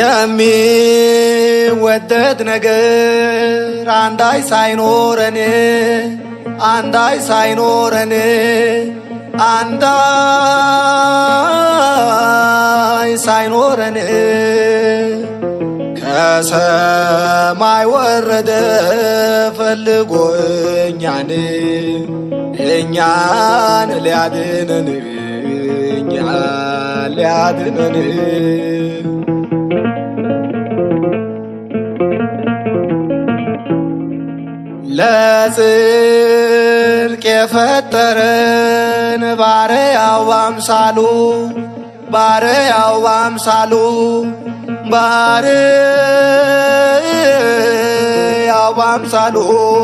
የሚወደድ ነገር አንዳይ ሳይኖረን አንዳይ ሳይኖረን አንዳይ ሳይኖረን ከሰማይ ወረደ ፈልጎ እኛን እኛን ሊያድነን እኛን ሊያድነን ለጽድቅ የፈጠረን ባሪያው ባምሳሉ ባሪያው ባምሳሉ ባሪያው ባምሳሉ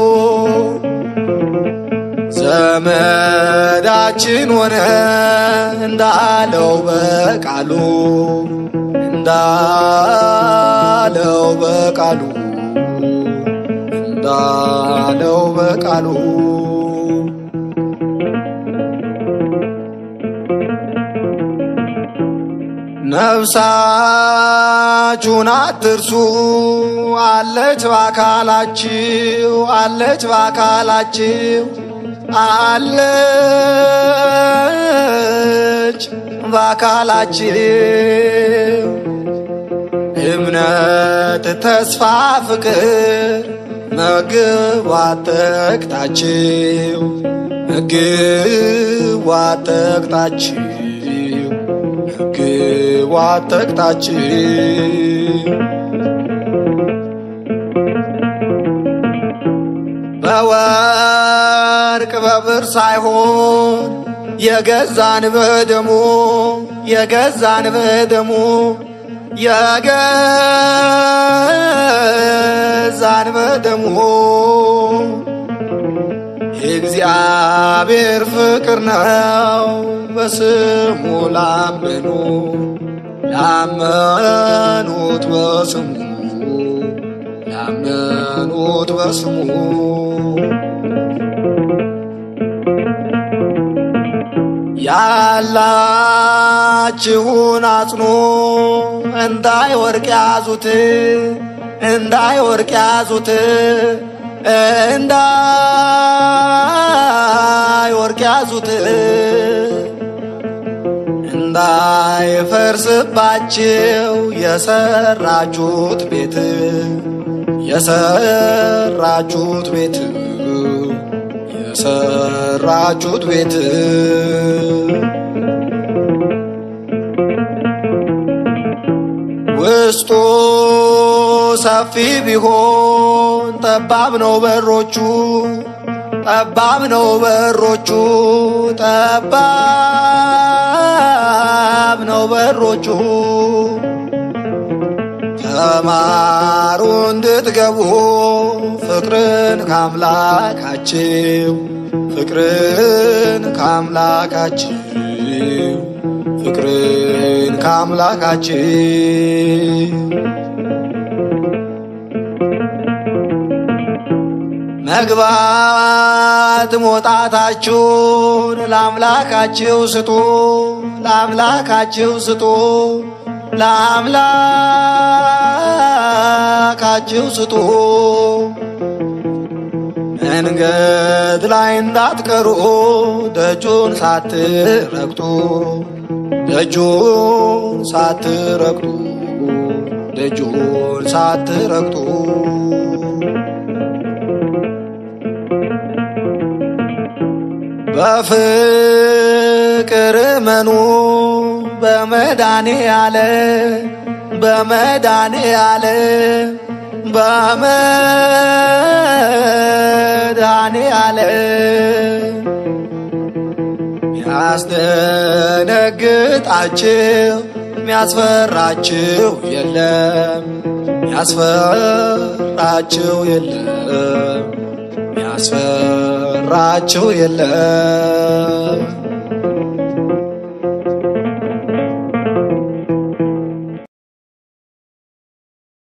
ዘመዳችን ሆነ እንዳለው በቃሉ እንዳለው በቃሉ እንዳለው በቃሉ ነፍሳችሁን አትርሱ አለች በአካላችሁ አለች በአካላችሁ አለች በአካላችሁ እምነት፣ ተስፋ፣ ፍቅር ምግብ አጠቅጣችሁ ምግብ አጠቅጣችሁ ምግብ አጠቅጣችሁ በወርቅ በብር ሳይሆን የገዛን በደሙ የገዛን በደሙ የገዛን በደሙ የእግዚአብሔር ፍቅር ነው በስሙ ላመኑ ላመኑት በስሙ ላመኑት በስሙ ያላችሁን አጽኑ እንዳይወርቅ ያዙት እንዳይወርቅ ያዙት እንዳይወርቅ ያዙት እንዳይፈርስባችሁ የሰራችሁት ቤት የሰራችሁት ቤት የሰራችሁት ቤት ውስጡ ሰፊ ቢሆን ጠባብ ነው በሮቹ ጠባብ ነው በሮቹ ጠባብ ነው በሮቹ ተማሩ እንድትገቡ ፍቅርን ካምላካችሁ ፍቅርን ካምላካችሁ ፍቅርን ካምላካችሁ መግባት መውጣታችሁን ለአምላካችሁ ስጡ፣ ለአምላካችሁ ስጡ፣ ለአምላካችሁ ስጡ። መንገድ ላይ እንዳትቀሩ ደጁን ሳትረግጡ ደጁን ሳትረግጡ ደጁን ሳትረግጡ በፍቅር መኑ በመዳኔ ያለ በመዳኔ ያለ በመዳኔ ያለ ሚያስደነግጣችሁ ሚያስፈራችሁ የለም ሚያስፈራችሁ የለም ሚያስፈራችሁ የለም